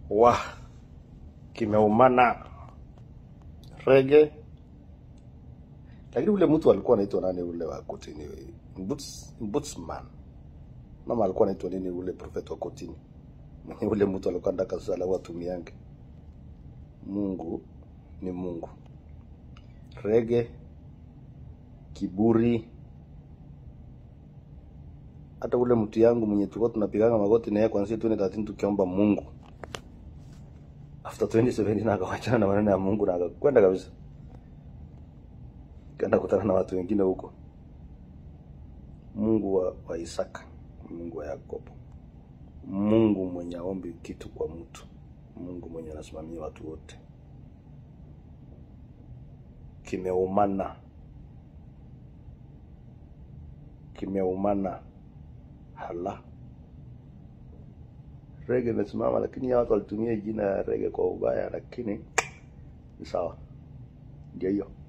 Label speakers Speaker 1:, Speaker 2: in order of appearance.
Speaker 1: wa kimeumana rege lakini ule mtu alikuwa anaitwa nani ule wa kotini Mbuts, mbutsman mama alikuwa anaitwa nini ule profeta wa kotini mwenye ule mtu alikuwa ndaka sala watumiange mungu ni mungu rege kiburi hata ule mtu yangu mwenye tulikuwa tunapiganga magoti naye kwanzia 2013 tukiomba mungu after 2017 akawachana na maneno ya mungu na akakwenda kabisa kaenda kutana na watu wengine huko mungu wa, wa isaka mungu wa yakobo mungu mwenye aombi kitu kwa mtu mungu mwenye anasimamia watu wote kimeumana kimeumana hala rege imesimama lakini ya watu walitumia jina ya rege kwa ubaya lakini ni sawa ndio hiyo